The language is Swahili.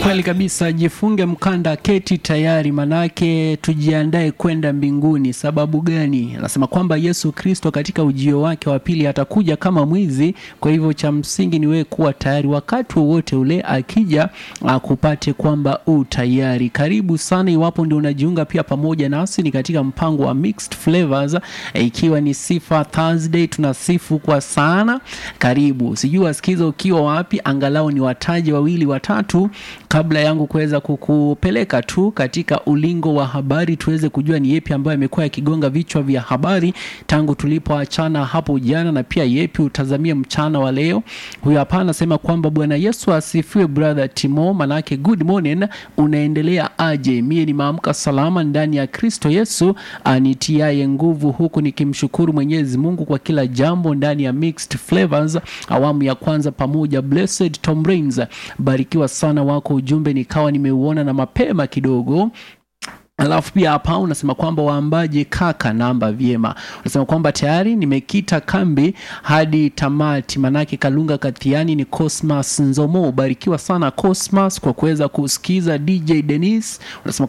Kweli kabisa, jifunge mkanda, keti tayari, manake tujiandae kwenda mbinguni. Sababu gani? Anasema kwamba Yesu Kristo katika ujio wake wa pili atakuja kama mwizi. Kwa hivyo cha msingi ni wewe kuwa tayari, wakati wowote ule akija akupate kwamba u tayari. Karibu sana, iwapo ndio unajiunga pia pamoja nasi, ni katika mpango wa Mixed Flavors, eh, ikiwa ni Sifa Thursday, tunasifu kwa sana. Karibu, sijui wasikiza ukiwa wapi, angalau ni wataje wawili watatu kabla yangu kuweza kukupeleka tu katika ulingo wa habari tuweze kujua ni yepi ambayo yamekuwa yakigonga vichwa vya habari tangu tulipoachana hapo jana, na pia yepi utazamia mchana wa leo. Huyo hapa anasema kwamba Bwana Yesu asifiwe, brother Timo, manake good morning, unaendelea aje? Mie nimeamka salama ndani ya Kristo Yesu anitiaye nguvu, huku nikimshukuru Mwenyezi Mungu kwa kila jambo ndani ya Mixed Flavors awamu ya kwanza pamoja. Blessed Tom Rains, barikiwa sana wako ujumbe nikawa nimeuona na mapema kidogo Alafu pia hapa unasema kwamba waambaje kaka namba vyema. Unasema kwamba tayari nimekita kambi hadi tamati, manake Kalunga Kathiani ni Cosmas Nzomo. Barikiwa sana Cosmas kwa kuweza kusikiza DJ Dennis. Unasema